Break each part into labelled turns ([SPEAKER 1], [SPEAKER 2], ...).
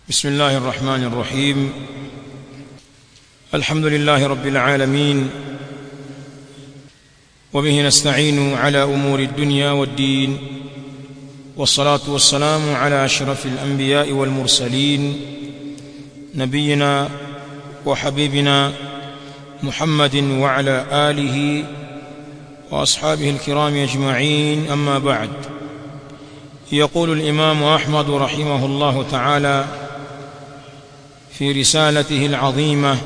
[SPEAKER 1] بسم الله الرحمن الرحيم الحمد لله رب العالمين وبه نستعين على امور الدنيا والدين والصلاه والسلام على اشرف الانبياء والمرسلين نبينا وحبيبنا محمد وعلى اله واصحابه الكرام اجمعين اما بعد يقول الامام احمد رحمه الله تعالى في رسالته العظيمه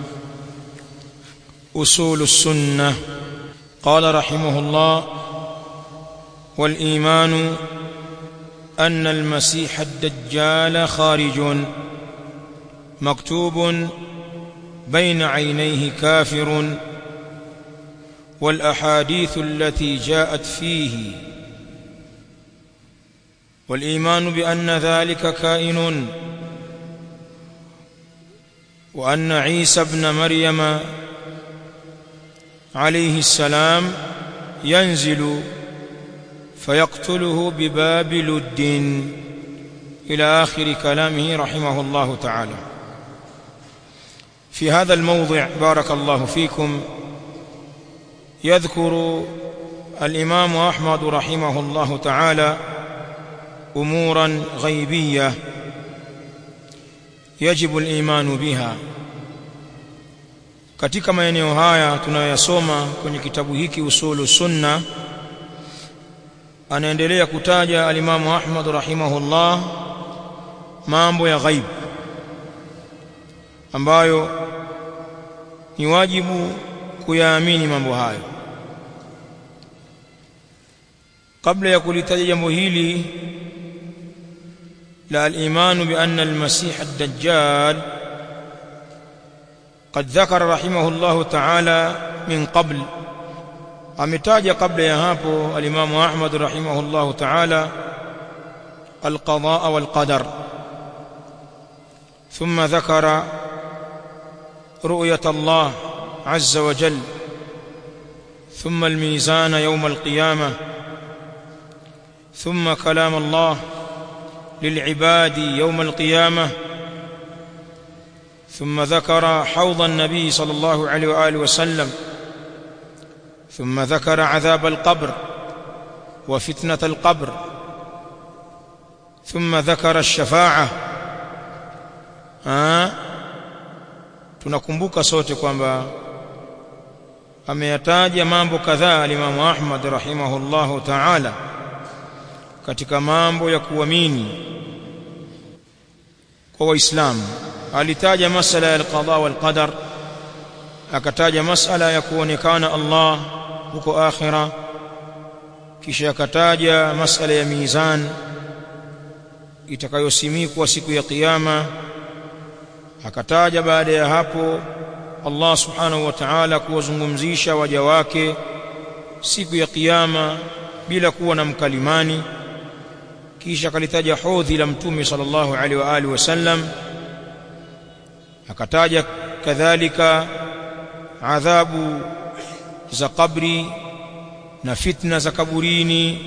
[SPEAKER 1] اصول السنه قال رحمه الله والايمان ان المسيح الدجال خارج مكتوب بين عينيه كافر والاحاديث التي جاءت فيه والايمان بان ذلك كائن وان عيسى ابن مريم عليه السلام ينزل فيقتله بباب لد الى اخر كلامه رحمه الله تعالى في هذا الموضع بارك الله فيكم يذكر الامام احمد رحمه الله تعالى امورا غيبيه يجب الايمان بها katika maeneo haya tunayoyasoma kwenye kitabu hiki usulu sunna anaendelea kutaja alimamu Ahmad rahimahullah mambo ya ghaib ambayo ni wajibu kuyaamini mambo hayo kabla ya kulitaja jambo hili la al-imanu bi anna al-masih ad-dajjal قد ذكر رحمه الله تعالى من قبل ametaja kabla ya hapo al-Imam Ahmad rahimahullah ta'ala al-qadaa wal-qadar thumma dhakara ru'yat Allah azza wa jalla thumma al-mizan yawm al-qiyamah thumma kalam Allah lil-ibadi yawm al-qiyamah ثم ذكر حوض النبي صلى الله عليه واله وسلم ثم ذكر عذاب القبر وفتنه القبر ثم ذكر الشفاعه ah tunakumbuka sote kwamba ameyataja mambo kadhaa alimamu Ahmad rahimahullahu ta'ala katika mambo ya kuamini kwa waislamu alitaja masala ya alqada wal qadar akataja masala ya kuonekana Allah huko akhira kisha akataja masala ya mizan itakayosimikwa siku ya kiyama akataja baada ya hapo Allah subhanahu wa ta'ala kuwazungumzisha waja wake siku ya kiyama bila kuwa na mkalimani kisha akalitaja hodhi la mtume sallallahu alaihi wa alihi wasallam akataja kadhalika adhabu za kabri na fitna za kaburini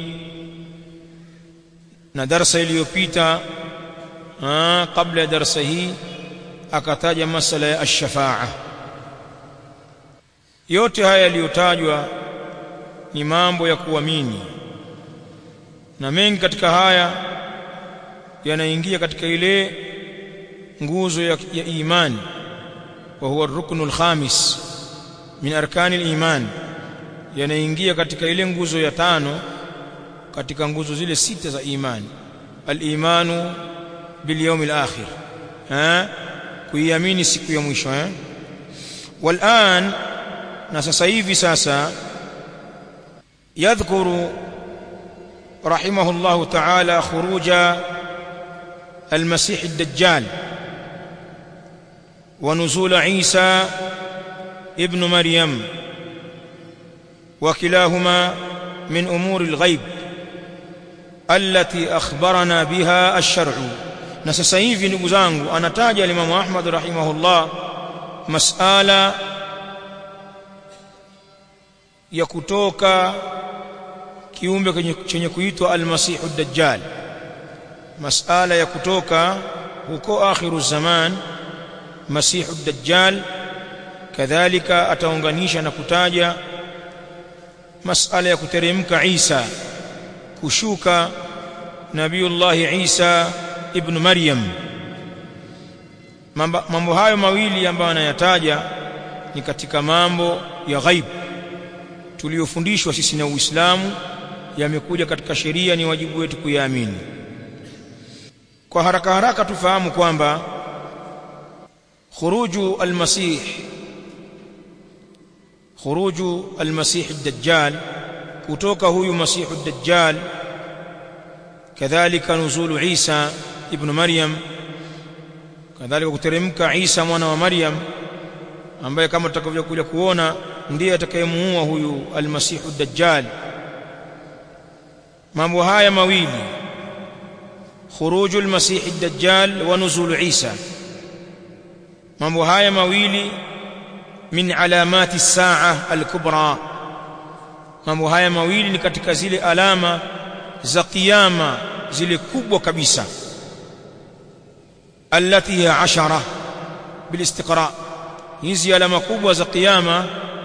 [SPEAKER 1] na darsa iliyopita kabla ya darsa hii akataja masala ya ash-shafa'a yote haya yaliyotajwa ni mambo ya kuamini na mengi katika haya yanaingia katika ile nguzo ya, ya imani wa huwa ruknu al-khamis min arkani al-iman yanaingia katika ile nguzo ya tano katika nguzo zile sita za imani al-imanu bil yawm al-akhir eh kuiamini siku ya mwisho eh والان na sasa hivi sasa yadhkuru rahimahullahu ta'ala khuruja المسيح الدجال ونزول عيسى ابن مريم وكلاهما من امور الغيب التي اخبرنا بها الشرع na sasa hivi ndugu zangu anataja Imam Ahmad rahimahullah masala ya kutoka kiumbe chenye kuitwa al-Masihu Dajjal masala ya kutoka huko akhiru zaman masihu dajjal kadhalika ataunganisha na kutaja masala ya kuteremka Isa kushuka Nabiullahi Isa ibn Maryam mambo hayo mawili ambayo anayataja ni katika mambo ya ghaib tuliyofundishwa sisi na Uislamu yamekuja katika sheria ni wajibu wetu kuyaamini kwa haraka haraka tufahamu kwamba khuruju almasih khuruju almasih ad-dajjal kutoka huyu masih ad-dajjal kadhalika nuzulu Isa ibn Maryam kadhalika kuteremka Isa mwana wa Maryam ambaye kama tutakavyokuja kuona ndiye atakayemuua huyu almasihu dajjal mambo haya mawili khuruju almasihi dajjal wa nuzulu Isa mambo haya mawili min alamati as-saa al-kubra mambo haya mawili ni katika zile alama za kiyama zile kubwa kabisa allati hiya ashara bilistiqra hizi alama kubwa za kiyama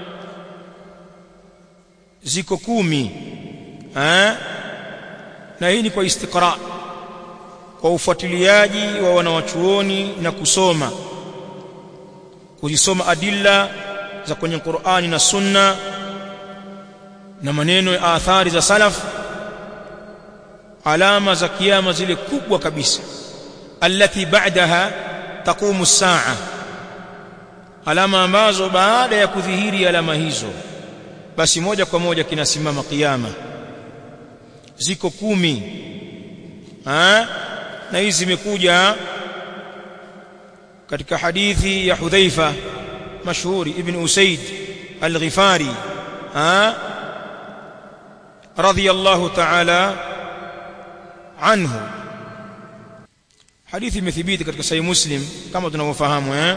[SPEAKER 1] ziko kumi eh na hii ni kwa istiqra kwa ufuatiliaji wa wanawachuoni na kusoma kuzisoma adilla za kwenye Qur'ani na Sunna na maneno ya athari za salaf alama za kiyama zile kubwa kabisa allati ba'daha taqumu as-sa'a alama ambazo baada ya kudhihiri alama hizo basi moja kwa moja kinasimama kiyama ziko kumi ha? na hizi zimekuja katika hadithi ya Hudhaifa mashhuri ibn Usaid al-Ghifari ha radiyallahu ta'ala anhu hadithi imethibiti katika sahih Muslim kama tunavyofahamu eh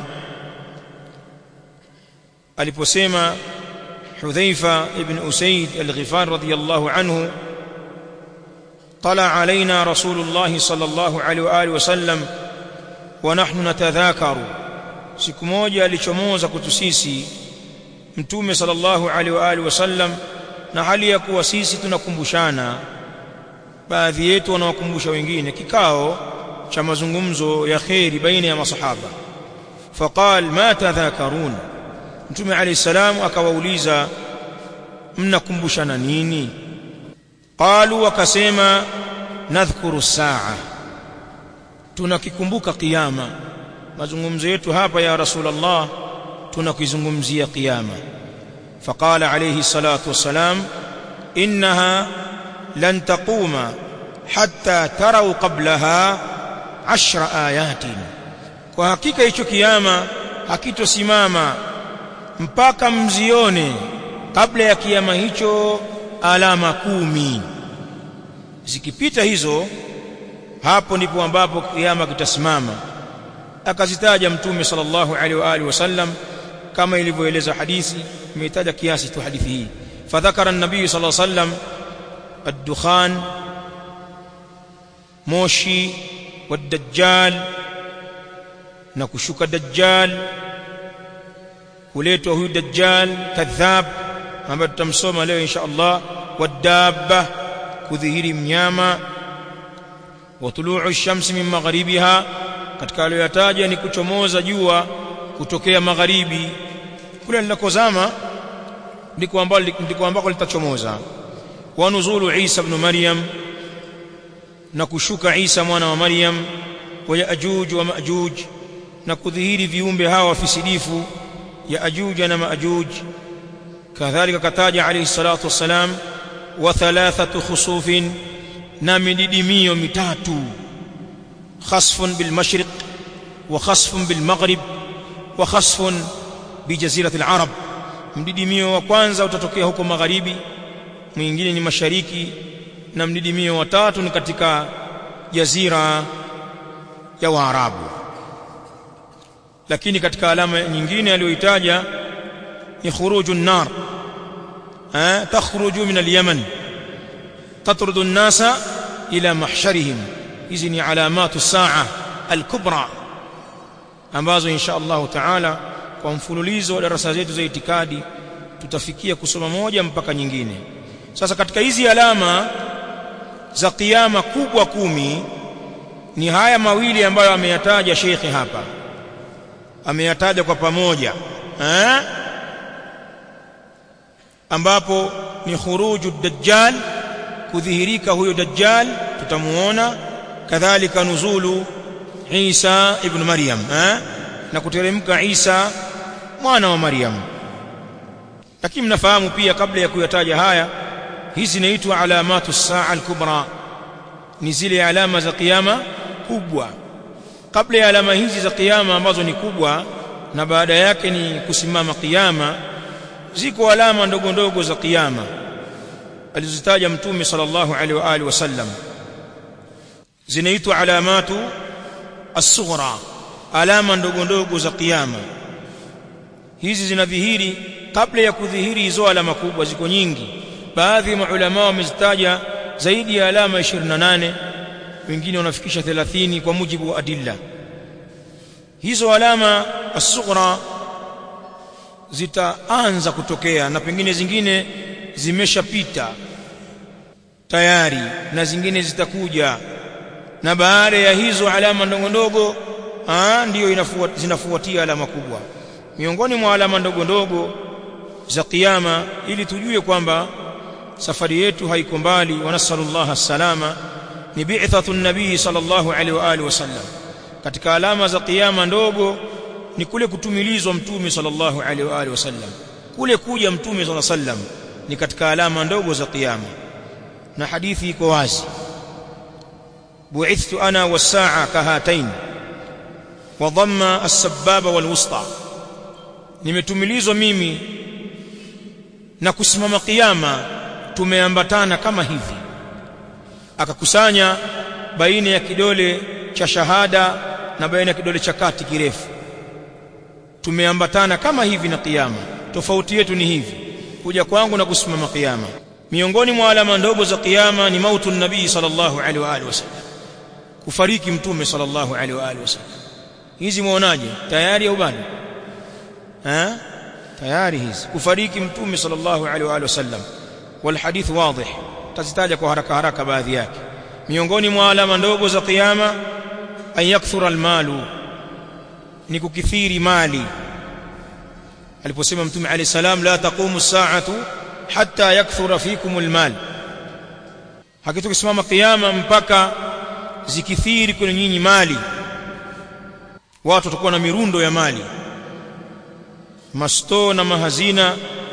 [SPEAKER 1] aliposema Hudhaifa ibn Usaid al-Ghifari radiyallahu anhu طلع علينا رسول الله صلى الله عليه واله وسلم ونحن نتذاكر siku moja alichomoza kwetu sisi mtume sallallahu alaihi wa alihi wasallam na hali ya kuwa sisi tunakumbushana baadhi yetu wanawakumbusha wengine kikao cha mazungumzo ya kheri baina ya masahaba faqal ma tadhakarun mtume alayhi salam akawauliza mnakumbushana nini qalu wakasema nadhkuru saa tunakikumbuka kiyama mazungumzo yetu hapa ya rasulullah tunakizungumzia kiyama faqala alayhi salatu wassalam innaha lan taquma hatta tarau qablaha ashra ayatin kwa hakika hicho kiyama hakitosimama mpaka mzione kabla ya kiyama hicho alama kumi zikipita hizo hapo ndipo ambapo kiyama kitasimama akazitaja mtume sallallahu alaihi wa alihi wasallam kama ilivyoeleza hadithi imetaja kiasi tu hadithi hii fadhakara an-nabii sallallahu alaihi wasallam ad-dukhan moshi wad-dajjal na kushuka dajjal kuletwa huyu dajjal kadhab ambaye tutamsoma leo insha Allah wadabba kudhihiri mnyama wa tuluu ash-shamsi min magharibiha katika aliyoyataja ni kuchomoza jua kutokea magharibi kule linakozama ndiko ambako ndiko ambako litachomoza wa nuzulu Isa ibn Maryam na kushuka Isa mwana wa Maryam wa Yaajuj wa Maajuj na kudhihiri viumbe hawa fisidifu Yaajuj na Maajuj kadhalika kataja alayhi salatu wassalam wa thalathatu khusufin na mididimio mitatu khasfun bil mashriq wa khasfun bil maghrib wa khasfun bi jazirati al arab mdidimio wa kwanza utatokea huko magharibi mwingine ni mashariki na mdidimio wa tatu ni katika jazira ya waarabu lakini katika alama nyingine aliyoitaja ni khuruju an-nar eh takhruju min al-yaman tatrudu an-nasa ila mahsharihim hizi ni alamatu saa al-kubra ambazo insha Allah taala kwa mfululizo wa darasa zetu za itikadi tutafikia kusoma moja mpaka nyingine sasa katika hizi alama za kiyama kubwa kumi ni haya mawili ambayo ameyataja shekhi hapa ameyataja kwa pamoja eh? ambapo ni khuruju dajjal kudhihirika huyo dajjal tutamuona kadhalika nuzulu Isa ibn Maryam eh? na kuteremka Isa mwana wa Maryam lakini mnafahamu pia kabla ya kuyataja haya hizi zinaitwa alamatu saa al-kubra ni zile alama za kiyama kubwa kabla ya alama hizi za kiyama ambazo ni kubwa na baada yake ni kusimama kiyama ziko alama ndogo ndogo za kiyama alizozitaja mtume sallallahu alaihi wa alihi wasallam zinaitwa alamatu as-sughra alama ndogo ndogo za kiyama hizi zinadhihiri kabla ya kudhihiri hizo alama kubwa ziko nyingi baadhi ya maulama wamezitaja zaidi ya alama 28 wengine wanafikisha 30 kwa mujibu wa adilla hizo alama as-sughra zitaanza kutokea na pengine zingine zimeshapita tayari na zingine zitakuja na baada ya hizo alama ndogo ndogo ndiyo zinafuatia alama kubwa miongoni mwa alama ndogo ndogo za kiyama ili tujue kwamba safari yetu haiko mbali wa nasallallahu salama ni bi'thatu nabii sallallahu alaihi wa alihi wasallam katika alama za kiyama ndogo ni kule kutumilizwa mtume sallallahu alaihi wa alihi wasallam kule kuja mtume sallallahu alaihi wasallam ni katika alama ndogo za kiyama na hadithi iko wazi bu'ithtu ana was-sa'a kahatain wa dhamma as-sababa wal-wusta nimetumilizwa mimi na kusimama kiyama tumeambatana kama hivi akakusanya baina ya kidole cha shahada na baina ya kidole cha kati kirefu tumeambatana kama hivi na kiyama tofauti yetu ni hivi kuja kwangu na kusimama kiyama miongoni mwa alama ndogo za kiyama ni mautu nabii sallallahu alaihi wa alihi wasallam kufariki mtume sallallahu alaihi wa alihi wasallam hizi muonaje tayari au bado eh tayari hizi kufariki mtume sallallahu alaihi wa alihi wasallam wal hadith wadih tazitaja kwa haraka haraka baadhi yake miongoni mwa alama ndogo za kiyama an yakthura almalu ni kukithiri mali aliposema mtume alayhi salam la taqumu as-sa'atu hatta yakthura fikum almal hakitokisimama kiyama mpaka zikithiri kwenye nyinyi mali watu watakuwa na mirundo ya mali masto na mahazina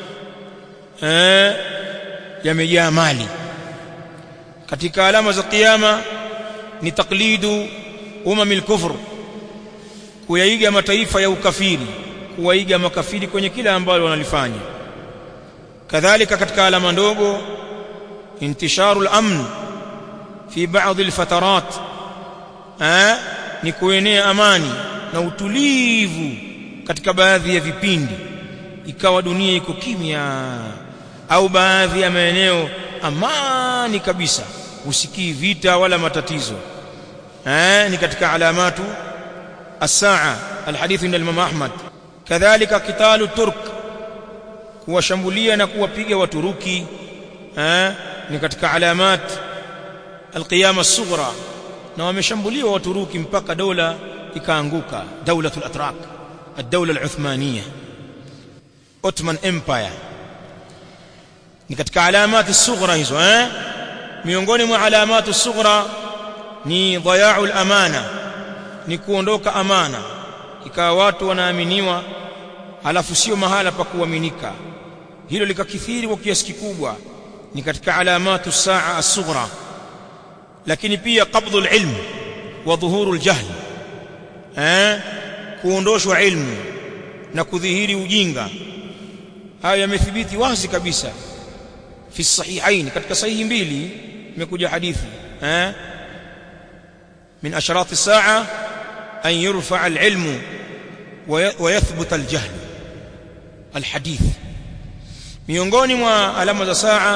[SPEAKER 1] eh yamejaa mali katika alama za kiyama ni taklidu umamil kufr kuyaiga mataifa ya ukafiri kuwaiga makafiri kwenye kila ambalo wanalifanya kadhalika katika alama ndogo intisharu al-amn fi baadhi al-fatarat eh ni kuenea amani na utulivu katika baadhi ya vipindi ikawa dunia iko kimya au baadhi ya maeneo amani kabisa usikii vita wala matatizo eh ni katika alamatu as-saa alhadith inda Imam Ahmad kadhalika kitalu turk kuwashambulia na kuwapiga waturuki eh ni katika alamat alqiyama as-sughra na wameshambuliwa waturuki mpaka dola ikaanguka daulatul atrak الدولة العثمانية Ottoman Empire ni katika alamati sughra hizo eh miongoni mwa alamati sughra ni dhaya'ul amana ni kuondoka amana ikawa watu wanaaminiwa halafu sio mahala pa kuaminika hilo likakithiri kwa kiasi kikubwa ni katika alamatu saa as-sughra lakini pia qabdul ilm wa dhuhurul jahl eh kuondoshwa ilmu na kudhihiri ujinga haya yamethibiti wazi kabisa fi sahihain katika sahihi mbili imekuja hadithi eh min asharat as-sa'a an yurfa al-ilmu wa yathbut al-jahl al-hadith miongoni mwa alama za saa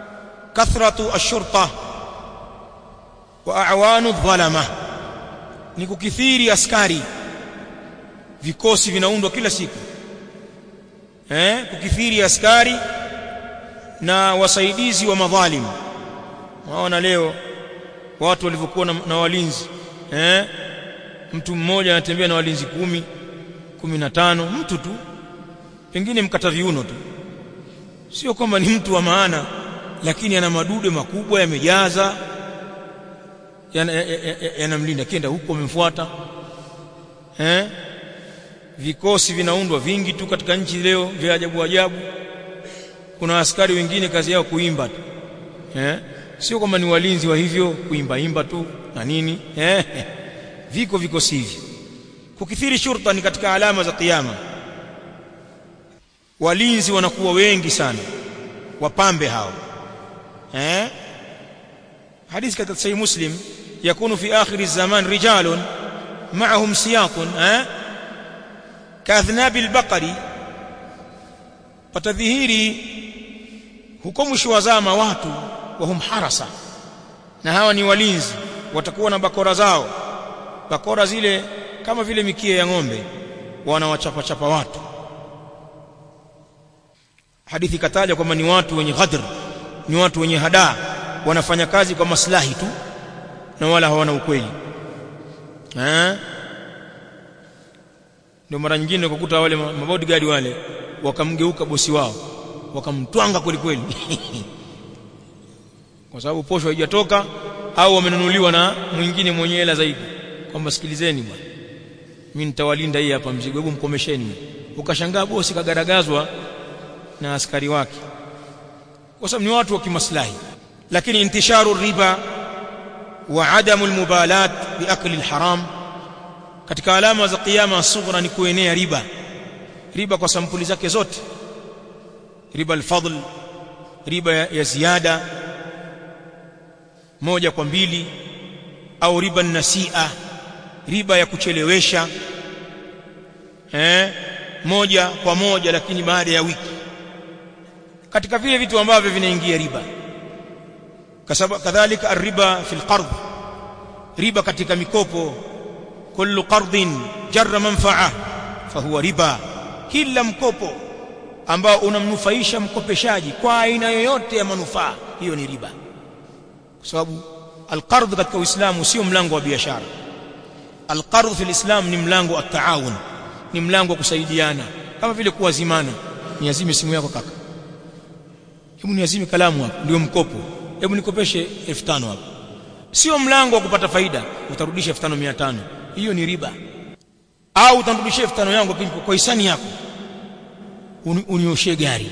[SPEAKER 1] kathratu ash-shurta wa a'wanu adh-dhalama ni kukithiri askari vikosi vinaundwa kila siku eh kukithiri askari na wasaidizi wa madhalim waona leo watu walivyokuwa na, na walinzi eh mtu mmoja anatembea na walinzi kumi kumi na tano mtu tu pengine mkata viuno tu sio kwamba ni mtu wa maana lakini ana madude makubwa yamejaza yanamlinda ya, ya, ya kenda huko amemfuata eh vikosi vinaundwa vingi tu katika nchi leo vya ajabu ajabu kuna askari wengine kazi yao kuimba tu eh sio kwamba ni walinzi wa hivyo kuimba imba tu na nini eh viko vikosi hivi kukithiri shurta ni katika alama za kiyama walinzi wanakuwa wengi sana wapambe hao eh hadithi katika sahih muslim yakunu fi akhir zaman rijalun ma'ahum siyatun eh kadhnab albaqari patadhihiri huko mwisho wa zama watu wahum harasa na hawa ni walinzi watakuwa na bakora zao bakora zile kama vile mikia ya ng'ombe wanawachapa chapa watu hadithi kataja kwamba ni watu wenye ghadr ni watu wenye hadaa wanafanya kazi kwa maslahi tu na wala hawana ukweli eh ndio mara nyingine kukuta wale mabodyguard wale wakamgeuka bosi wao wakamtwanga kweli kweli kwa sababu posho haijatoka au wamenunuliwa na mwingine mwenye hela zaidi kwamba sikilizeni bwana mimi nitawalinda hii hapa mzigo hebu mkomesheni ukashangaa bosi kagaragazwa na askari wake kwa sababu ni watu wa kimaslahi lakini intisharu riba wa adamu almubalat biakli alharam katika alama za kiyama sughra ni kuenea riba riba kwa sampuli zake zote riba alfadl riba ya, ya ziada moja kwa mbili au riba nasia riba ya kuchelewesha eh moja kwa moja lakini baada ya wiki katika vile vitu ambavyo vinaingia riba kadhalika arriba fil qard riba katika mikopo kullu qardin jarra manfa'a fahuwa riba kila mkopo ambao unamnufaisha mkopeshaji kwa aina yoyote ya manufaa hiyo ni riba kwa sababu alqard katika uislamu sio mlango wa biashara alqard fil islam ni mlango wa taawun ni mlango wa kusaidiana kama vile kuwazimana niazime simu yako kaka hebu niazime kalamu hapo ndio mkopo hebu nikopeshe 5000 hapo sio mlango wa kupata faida utarudisha 5500 hiyo ni riba au utarudishia 5000 yangu kwa hisani yako Uni, unioshie gari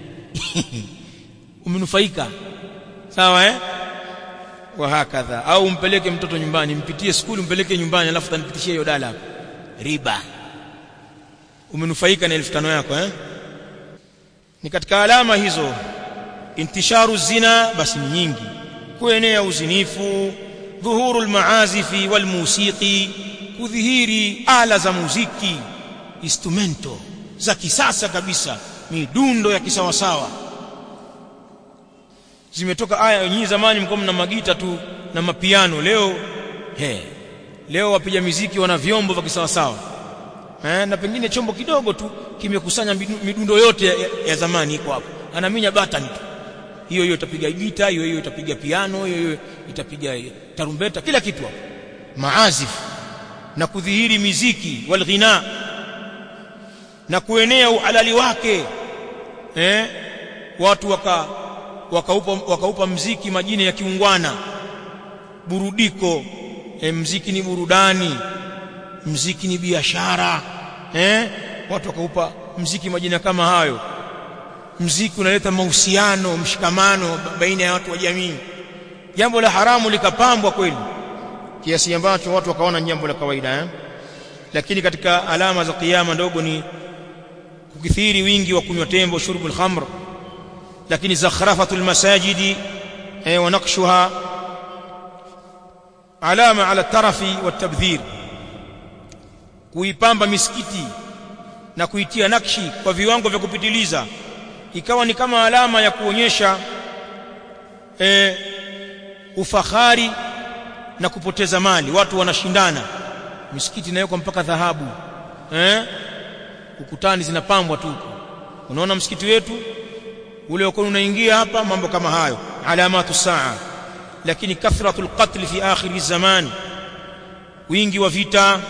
[SPEAKER 1] umenufaika sawa eh wa hakadha au umpeleke mtoto nyumbani mpitie skuli umpeleke nyumbani alafu tanipitishie hiyo dala hapo riba umenufaika na 5000 yako eh ni katika alama hizo intisharu zina basi ni nyingi kuenea uzinifu dhuhuru almaazifi walmusiki kudhihiri ala za muziki instrumento za kisasa kabisa midundo ya kisawasawa zimetoka aya nyinyi zamani mko mna magita tu na mapiano leo he leo wapiga miziki wana vyombo vya kisawasawa eh na pengine chombo kidogo tu kimekusanya midundo yote ya, ya zamani iko hapo anaminya batani tu hiyo hiyo itapiga gita hiyo hiyo itapiga piano hiyo hiyo itapiga tarumbeta kila kitu hapo maazif na kudhihiri miziki walghina na kuenea uhalali wake eh watu waka wakaupa wakaupa mziki majina ya kiungwana burudiko eh, mziki ni burudani mziki ni biashara eh watu wakaupa mziki majina kama hayo mziki unaleta mahusiano mshikamano baina ya watu wa jamii jambo la haramu likapambwa kweli kiasi ambacho watu wakaona jambo la kawaida eh? lakini katika alama za kiyama ndogo ni kukithiri wingi wa kunywa tembo shurbul khamr lakini zakhrafatul masajidi eh, wa naqshuha alama ala tarafi wa tabdhir kuipamba misikiti na kuitia nakshi kwa viwango vya kupitiliza ikawa ni kama alama ya kuonyesha e, ufahari na kupoteza mali watu wanashindana misikiti inawekwa mpaka dhahabu eh ukutani zinapambwa tu unaona msikiti wetu ule uko unaingia hapa mambo kama hayo alamatu saa lakini kathratul qatl fi akhir zaman wingi wa vita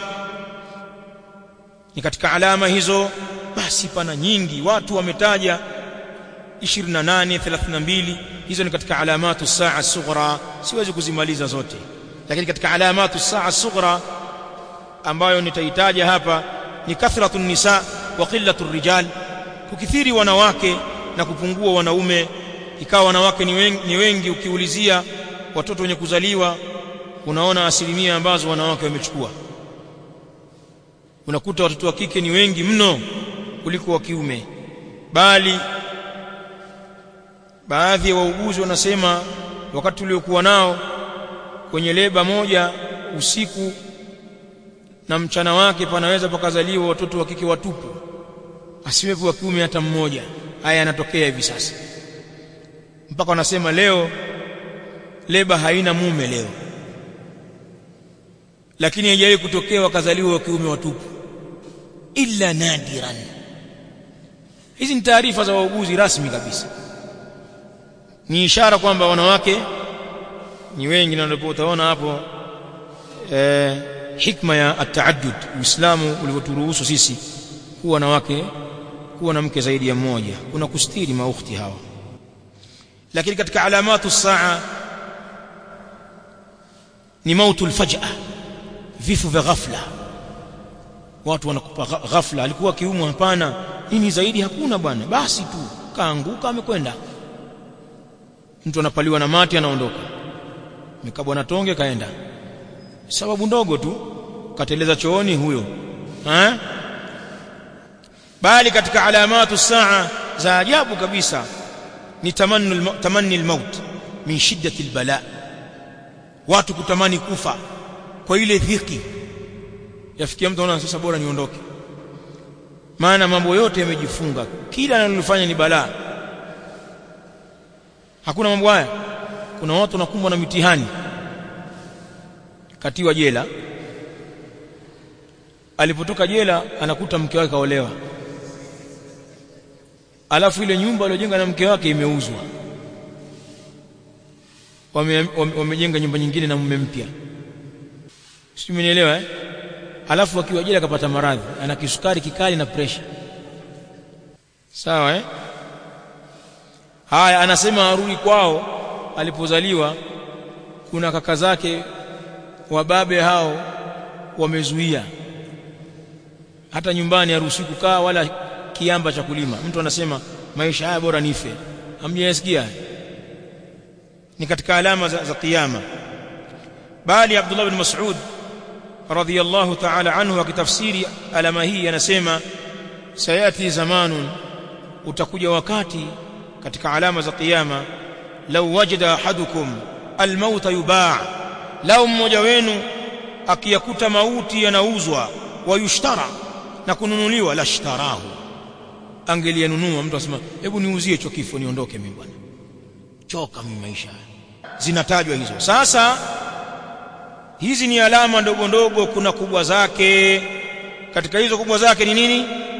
[SPEAKER 1] ni katika alama hizo basi pana nyingi watu wametaja 28 32 hizo ni katika alamatu saa sughra siwezi kuzimaliza zote lakini katika alamatu saa sughra ambayo nitaitaja hapa ni kathratu nisa wa qillatu rijal kukithiri wanawake na kupungua wanaume ikawa wanawake ni wengi, ni wengi ukiulizia watoto wenye kuzaliwa unaona asilimia ambazo wanawake wamechukua unakuta watoto wa kike ni wengi mno kuliko wa kiume bali baadhi ya wauguzi wanasema wakati uliokuwa nao kwenye leba moja usiku na mchana wake panaweza pakazaliwa watoto wa kike watupu asiwepo wa kiume hata mmoja haya yanatokea hivi sasa mpaka wanasema leo leba haina mume leo lakini haijawahi kutokea wakazaliwa wa kiume watupu illa nadiran hizi ni taarifa za wauguzi rasmi kabisa ni ishara kwamba wanawake ni wengi na ndipo utaona hapo eh, hikma ya ataaddud uislamu ulivyoturuhusu sisi kuwa na wake kuwa na mke zaidi ya mmoja kuna kustiri maukhti hawa lakini katika alamatu saa ni mautu alfaj'a vifo vya ghafla watu wanakupa ghafla alikuwa kiumwa hapana nini zaidi hakuna bwana basi tu kaanguka amekwenda mtu anapaliwa na mati anaondoka mikabwa na tonge kaenda sababu ndogo tu kateleza chooni huyo ha? bali katika alamatu saa za ajabu kabisa ni tamanni tamanni almaut min shiddati albala watu kutamani kufa kwa ile dhiki yafikia mtu anaona sasa bora niondoke maana mambo yote yamejifunga kila analofanya ni balaa hakuna mambo haya kuna watu wanakumbwa na mitihani katiwa jela alipotoka jela anakuta mke wake kaolewa alafu ile nyumba aliyojenga na mke wake imeuzwa wamejenga wame, wame nyumba nyingine na mume mpya sio umenielewa eh alafu akiwa jela akapata maradhi ana kisukari kikali na pressure sawa eh haya anasema arudi kwao alipozaliwa kuna kaka zake wababe hao wamezuia hata nyumbani haruhusi kukaa wala kiamba cha kulima mtu anasema maisha haya bora nife hamjasikia ni katika alama za, za kiyama bali Abdullah bin Mas'ud radhiyallahu ta'ala anhu akitafsiri alama hii anasema sayati zamanun utakuja wakati katika alama za kiyama law wajada ahadukum almaut yubaa lau mmoja wenu akiyakuta mauti yanauzwa wayushtara na kununuliwa lashtarahu angeliyanunua mtu asema hebu niuzie hicho kifo niondoke mimi bwana choka mimi maisha zinatajwa hizo sasa hizi ni alama ndogo ndogo kuna kubwa zake katika hizo kubwa zake ni nini